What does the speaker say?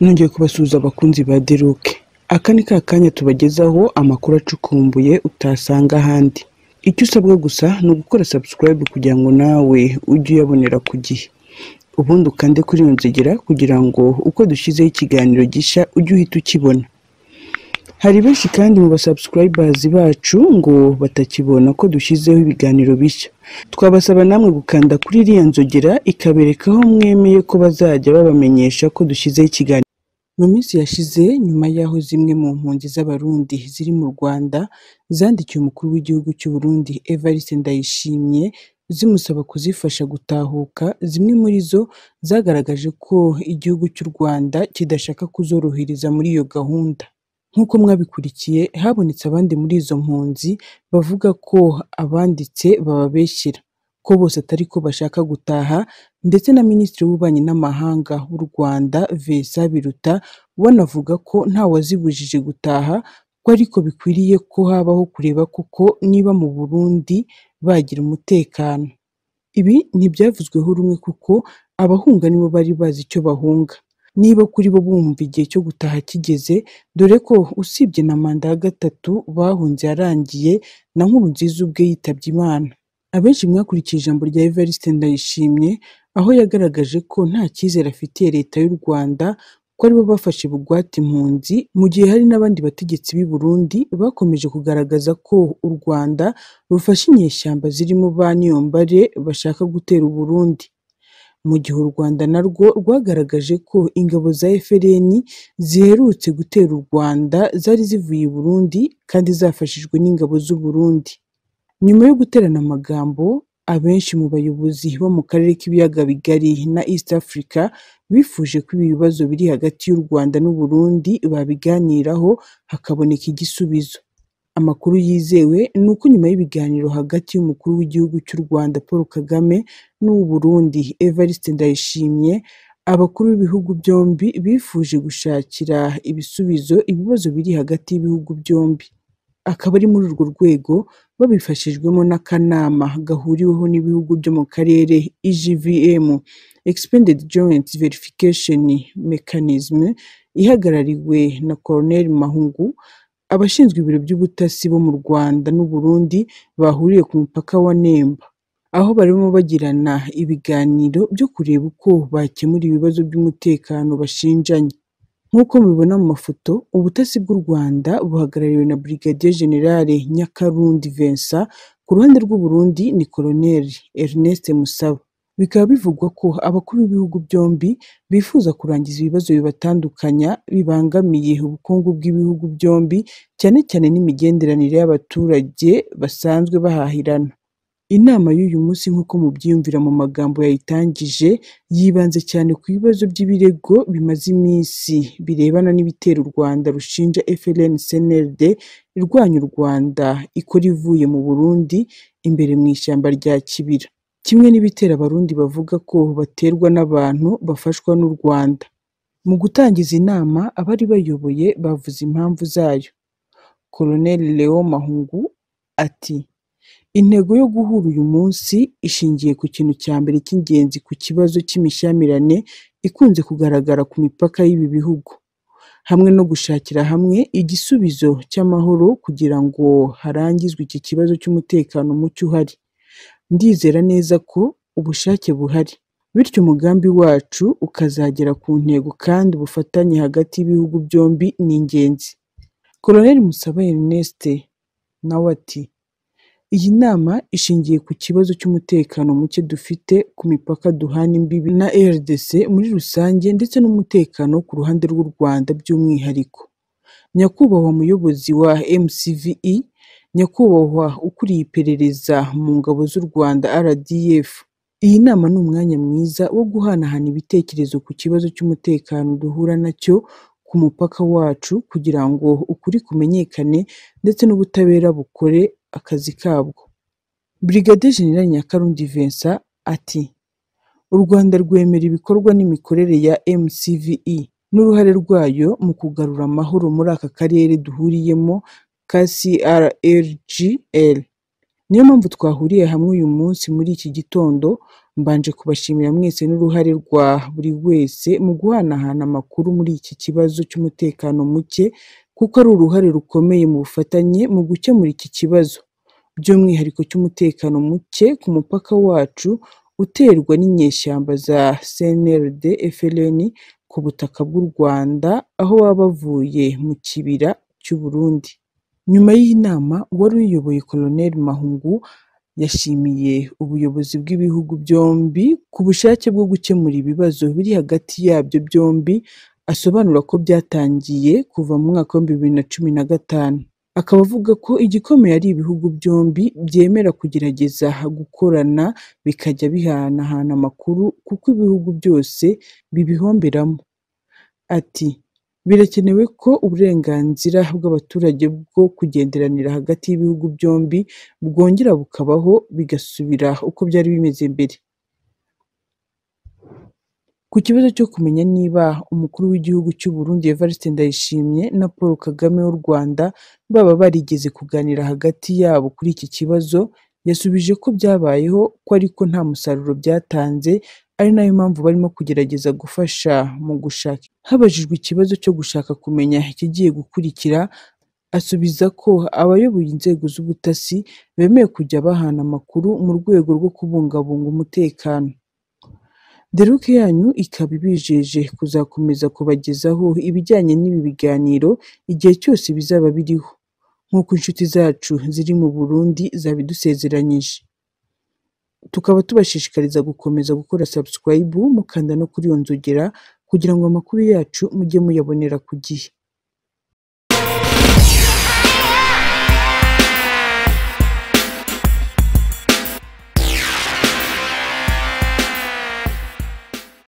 nongeye kubasuhuza abakunzi ba Deruke aka ni ka kanya tubagezaho amakuru acukumbuye utasanga ahandi icyo usabwa gusa ni ugukora subscribe kugira ngo nawe ujye uyabonera ku gihe ubundi ukande kuri iyo nzogera kugira ngo uko dushyizeho ikiganiro gishya ujye uhita ukibona hari benshi kandi mu basubscribers bacu ngo batakibona ko dushyizeho ibiganiro bishya twabasaba namwe gukanda kuri iriya nzogera ikabereka aho mwemeye ko bazajya babamenyesha ko dushyizeho ikiganiro mu minsi yashize nyuma y'aho zimwe mu mpunzi z'abarundi ziri mu rwanda zandikiye umukuru w'igihugu cy'u Burundi evariste ndayishimye zimusaba kuzifasha gutahuka zimwe muri zo zagaragaje ko igihugu cy'u rwanda kidashaka kuzorohereza muri iyo gahunda nk'uko mwabikurikiye habonetse abandi muri izo mpunzi bavuga ko abanditse bababeshyira ko bose atari ko bashaka gutaha ndetse na minisitiri w'ububanyi n'amahanga w'u rwanda vesa biruta we anavuga ko nta wazibujije gutaha ko ariko bikwiriye ko habaho kureba koko niba mu burundi bagira umutekano ibi ntibyavuzweho rumwe kuko abahunga nibo bari bazi icyo bahunga niba kuri bo bumva igihe cyo gutaha kigeze dore ko usibye na manda ya gatatu bahunze yarangiye na nkurunziza ubwe yitabye imana abenshi mwakurikije ijambo rya evariste ndayishimye aho yagaragaje ko nta cyizere afitiye leta y'u rwanda ko aribo bafashe bugwate impunzi mu gihe hari n'abandi bategetsi b'i burundi bakomeje kugaragaza ko u rwanda rufashe inyeshyamba zirimo ba niyombare bashaka gutera u burundi mu gihe u Rwanda narwo rwagaragaje ko ingabo za FRN ziherutse gutera u Rwanda zari zivuye i Burundi kandi zafashijwe n'ingabo z'u Burundi nyuma yo guterana amagambo abenshi mu bayobozi bo mu karere k'ibiyaga bigari na East Africa bifuje ko ibi bibazo biri hagati y'u Rwanda n'u Burundi babiganiraho hakaboneka igisubizo amakuru yizewe ni uko nyuma y'ibiganiro hagati y'umukuru w'igihugu cy'u Rwanda Paul Kagame n'uw'u Burundi Evariste Ndayishimiye abakuru b'ibihugu byombi bifuje gushakira ibisubizo ibibazo biri hagati y'ibihugu byombi akaba ari muri urwo rwego babifashijwemo n'akanama gahuriweho n'ibihugu byo mu karere EGVM Expanded Joint Verification Mechanism ihagarariwe na Colonel Mahungu abashinzwe ibiro by'ubutasi bo mu Rwanda n'u Burundi bahuriye ku mupaka wa Nemba aho barimo bagirana ibiganiro byo kureba uko bakemura ibibazo by'umutekano bashinjanya nk'uko mubibona mu mafoto ubutasi bw'u Rwanda buhagarariwe na Brigadier General Nyakarundi Vincent ku ruhande rw'u Burundi ni Colonel Ernest Musaba bikaba bivugwa ko abakuru b'ibihugu byombi bifuza kurangiza ibibazo bibatandukanya bibangamiye ubukungu bw'ibihugu byombi cyane cyane n'imigenderanire y'abaturage basanzwe bahahirana inama y'uyu munsi nk'uko mubyiyumvira mu magambo yayitangije yibanze cyane ku bibazo by'ibirego bimaze iminsi birebana n'ibitero u Rwanda rushinja FLN CNLD irwanya u Rwanda ikora ivuye mu Burundi imbere mu ishyamba rya Kibira kimwe n'ibitera abarundi bavuga ko baterwa n'abantu bafashwa n'u Rwanda mu gutangiza inama abari bayoboye bavuze impamvu zayo Colonel Leo Mahungu ati intego yo guhura uyu munsi ishingiye ku kintu cya mbere cy'ingenzi ku kibazo cy'imishyamirane ikunze kugaragara ku mipaka y'ibi bihugu hamwe no gushakira hamwe igisubizo cy'amahoro kugira ngo harangizwe iki kibazo cy'umutekano muke uhari ndizera neza ko ubushake buhari bityo umugambi wacu ukazagera ku ntego kandi ubufatanye hagati y'ibihugu byombi ni ingenzi Colonel Musaba Ernest nawe ati iyi nama ishingiye ku kibazo cy'umutekano muke dufite ku mipaka duhana imbibi na RDC muri rusange ndetse n'umutekano ku ruhande rw'u Rwanda by'umwihariko nyakubahwa muyobozi wa MCVE nyakubahwa ukuriye iperereza mu ngabo z'u Rwanda RDF iyi nama ni umwanya mwiza wo guhanahana ibitekerezo ku kibazo cy'umutekano duhura nacyo ku mupaka wacu kugira ngo ukuri kumenyekane ndetse n'ubutabera bukore akazi kabwo Brigade General Nyakarundi Vincent ati u Rwanda rwemera ibikorwa n'imikorere ya MCVE n'uruhare rwayo mu kugarura amahoro muri aka karere duhuriyemo KCRLGL niyo mpamvu twahuriye hamwe uyu munsi muri iki gitondo mbanje kubashimira mwese n'uruhare rwa buri wese mu guhanahana amakuru muri iki kibazo cy'umutekano muke kuko ari uruhare rukomeye mu bufatanye mu gukemura iki kibazo by'umwihariko cy'umutekano muke ku mupaka wacu uterwa n'inyeshyamba za CNLD FLN ku butaka bw'u Rwanda aho baba bavuye mu kibira cy'u Burundi nyuma y'inama uwari uyiyoboye Colonel Mahungu yashimiye ubuyobozi bw'ibihugu byombi ku bushake bwo gukemura ibibazo biri hagati yabyo byombi asobanura ko byatangiye kuva mu mwaka w'ibihumbi bibiri na cumi na gatanu akaba avuga ko igikomeye ari ibihugu byombi byemera kugerageza gukorana bikajya bihanahana amakuru kuko ibihugu byose bibihomberamo ati birakenewe ko uburenganzira bw'abaturage bwo kugenderanira hagati y'ibihugu byombi bwongera bukabaho bigasubira uko byari bimeze mbere ku kibazo cyo kumenya niba umukuru w'igihugu cy'u Burundi Evariste Ndayishimiye na Paul Kagame w'u Rwanda baba barigeze kuganira hagati yabo kuri iki kibazo yasubije ko byabayeho ko ariko nta musaruro byatanze ari nayo mpamvu barimo kugerageza gufasha mu gushaka habajijwe ikibazo cyo gushaka kumenya ikigiye gukurikira asubiza ko abayoboye inzego z'ubutasi bemeye kujya bahana amakuru mu rwego rwo kubungabunga umutekano deruke yanyu ikaba ibijeje kuzakomeza kubagezaho ibijyanye n'ibi biganiro igihe cyose bizaba biriho nk'uko inshuti zacu ziri mu Burundi zabidusezeranyije tukaba tubashishikariza gukomeza gukora subscribe mukanda no kuri iyo nzogera kugira ngo amakuru yacu mujye muyabonera ku gihe